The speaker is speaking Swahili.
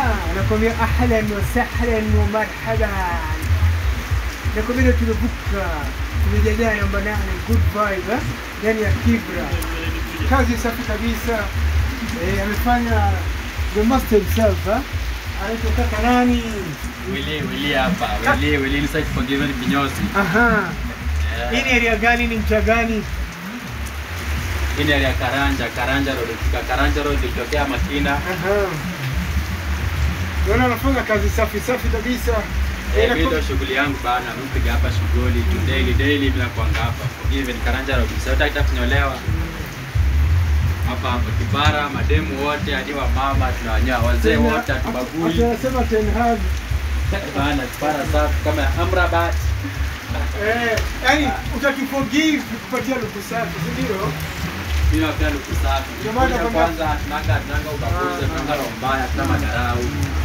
nakwambia ahlan wa sahlan wa marhaban. Nakwambia tumevuka, tumejajaa namba nane, good vibe eh, ndani ya Kibra. Kazi safi kabisa. Eh, amefanya the master himself eh. Anaitwa kaka nani? Willy, Willy hapa. Willy, Willy inside forgiven kinyozi. Aha. Eh, Hii ni area gani? Ni mtaa gani? Hii ni area ya Karanja, Karanja Road. Ukifika Karanja Road ukitokea Makina. Aha. Naona anafanya kazi safi safi kabisa. Eh, Eh, na- mimi ndio shughuli yangu bana. Mimi piga hapa shughuli tu daily daily bila kuanga hapa. Forgiven Karanja Road. Sasa utaki kunyolewa. Hapa hapa kibara, mademu wote hadi wa mama tunawanyoa, wazee wote hatubagui. Anasema Ten Hag. Bana kibara safi kama ya Amrabat. Eh, yani utatuforgive kupatia luku safi, si ndio? Mimi napenda luku safi. Ndio maana Kuja kwamba- kwanza tunanga tunanga ubaguzi, tunanga roho mbaya, tuna madarau.